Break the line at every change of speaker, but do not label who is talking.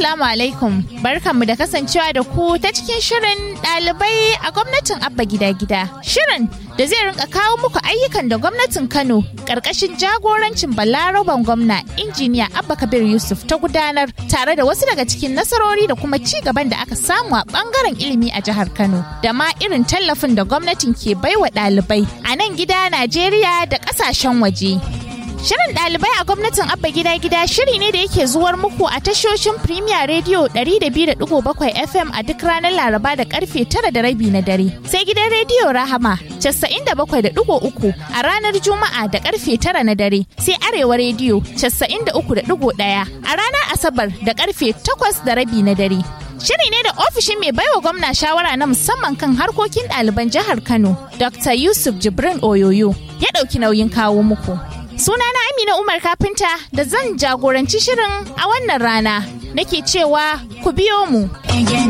Assalamu alaikum. Barkanmu da kasancewa da ku ta cikin shirin ɗalibai a gwamnatin Abba Gida Gida. Shirin da zai rinka kawo muku ayyukan da gwamnatin Kano ƙarƙashin jagorancin Balaraban gwamna injiniya Abba Kabir Yusuf ta gudanar tare da wasu daga cikin nasarori da kuma ci gaban da aka samu a ɓangaren ilimi a jihar Kano da ma irin tallafin da gwamnatin ke baiwa ɗalibai a nan gida Najeriya da ƙasashen waje. Shirin ɗalibai a gwamnatin Abba Gida Gida shiri ne da yake zuwar muku a tashoshin Premier Radio 102.7 FM a duk ranar Laraba da karfe 9 da rabi na dare. Sai gidan rediyo Rahama 97.3 a ranar Juma'a da karfe 9 na dare. Sai Arewa Radio 93.1 a ranar Asabar da karfe 8 da rabi na dare. Shiri ne da ofishin mai baiwa gwamna shawara na musamman kan harkokin ɗaliban jihar Kano, Dr. Yusuf Jibrin Oyoyo, ya ɗauki nauyin kawo muku. Sunana Amina Umar Kafinta da zan jagoranci shirin a wannan rana. Nake cewa ku biyo mu.